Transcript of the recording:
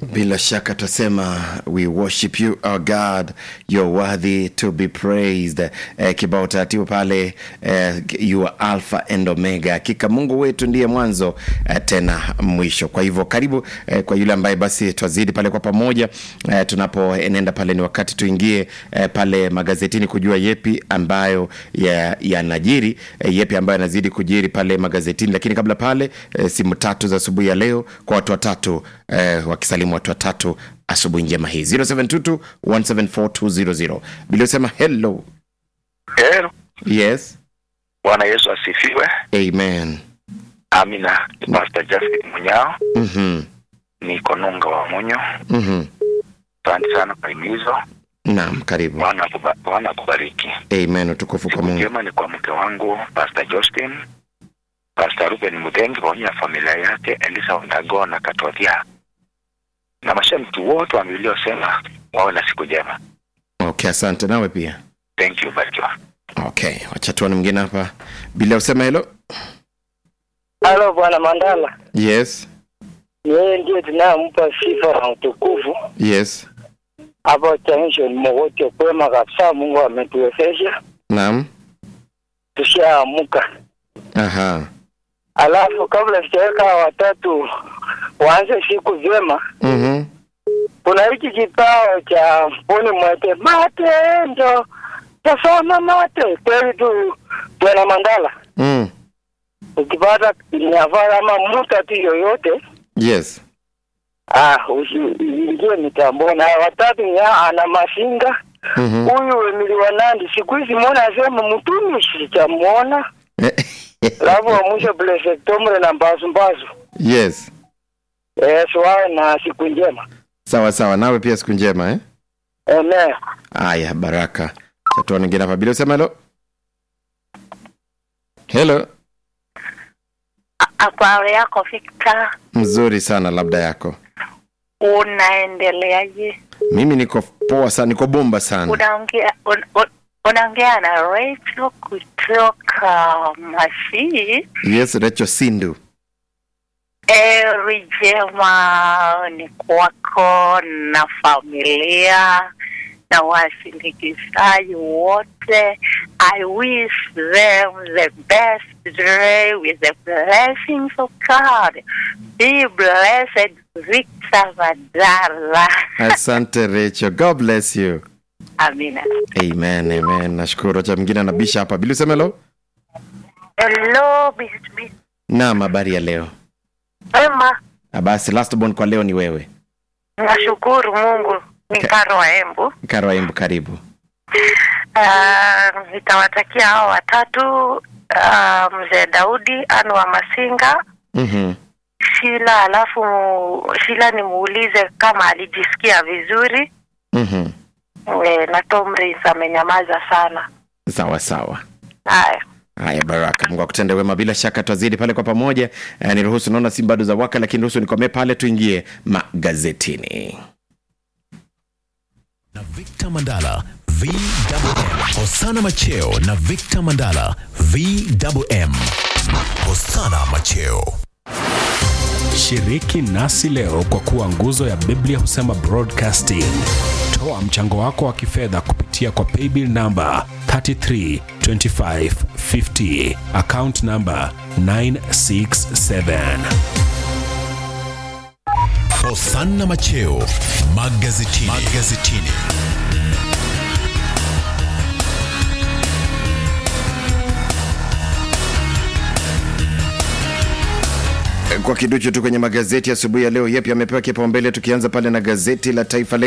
bila shaka tutasema we worship you our god you're worthy to be praised eh, kibao taratibu pale eh, you are alpha and omega hakika mungu wetu ndiye mwanzo eh, tena mwisho kwa hivyo karibu eh, kwa yule ambaye basi twazidi pale kwa pamoja eh, tunapoenenda pale ni wakati tuingie eh, pale magazetini kujua yepi ambayo yanajiri ya eh, yepi ambayo yanazidi kujiri pale magazetini lakini kabla pale eh, simu tatu za asubuhi ya leo kwa watu watatu eh, wakisalimu watu watatu asubuhi njema hii 0722 174200 biliosema hello Hello. yes Bwana Yesu asifiwe. amen Amina. Ni Pastor Justin Munyao, mm-hmm. niko Nunga wa Munyo. Mm-hmm. Asante sana kwa himizo. naam karibu Bwana akuba- Bwana akubariki. amen utukufu kwa Siku mungu njema ni kwa mke wangu Pastor Justin, Pastor Ruben Mudengi pamoja na familia yake Elisa Ondago na Katothia na mashabiki wote wa waliosema wawe na siku njema. okay asante nawe pia Thank you, barikiwa. okay wacha tuone mwingine hapa bila usema helo Halo bwana Mandala, yes ni yeye ndiye tunayempa sifa na utukufu yes hapa changisho ni mogote kwema kabisa. Mungu ametuwezesha naam tushaamuka. aha Alafu kabla sijaweka watatu waanze siku vyema, mm-hmm. kuna hiki kipao cha mpuni mwete matendo tasama mate kweli tu bwana Mandala, mm. ukipata niavara ama muta tu yoyote yes Ah, usiingie mitamboni. Haya watatu ni hao, ana masinga mm-hmm. huyu Emili wa Nandi, siku hizi mwona asema mtumi sijamuona, alafu wa mwisho Blessed na Mbazu Mbazu. yes Eh, suwawe na siku njema. sawa sawa nawe pia siku njema eh? Amen. aya baraka chatoa ningine hapa bila usema helo helo Habari yako Victor, mzuri sana labda yako unaendeleaje? mimi niko poa sana niko bomba sana Unaongea un, un, unaongea na Rachel kutoka Masii. yes recho sindu Eri jema ni kwako na familia na wasindikizaji wote. I wish them the best day with the blessings of God. Be blessed, Victor Mandala. asante recho god bless you Amina. amen amen nashukuru cha mwingine anabisha hapa bila usema helo Hello, Bisbi. naam habari ya leo Ema, Ah, basi last born kwa leo ni wewe nashukuru Mungu. Ni Ka- Karo wa Embu. karo embu karibu Ah, nitawatakia hao watatu ah, mzee Daudi anu wa Masinga mm-hmm. Shila, alafu Shila nimuulize kama alijisikia vizuri Mm-hmm. e, na Tomris amenyamaza sana. sawa sawa Haya, haya baraka mungu akutende wema bila shaka twazidi pale kwa pamoja eh, niruhusu naona si bado za waka lakini ruhusu nikomee pale tuingie magazetini na Victor Mandala VMM. Hosana Macheo na Victor Mandala VMM. Hosana Macheo. Shiriki nasi leo kwa kuwa nguzo ya Biblia husema broadcasting. Toa mchango wako wa kifedha kupitia kwa paybill namba 332550 account namba 967. Hosana Macheo magazetini. magazetini. kwa kiduchu tu kwenye magazeti asubuhi ya leo yepi amepewa kipaumbele tukianza pale na gazeti la taifa leo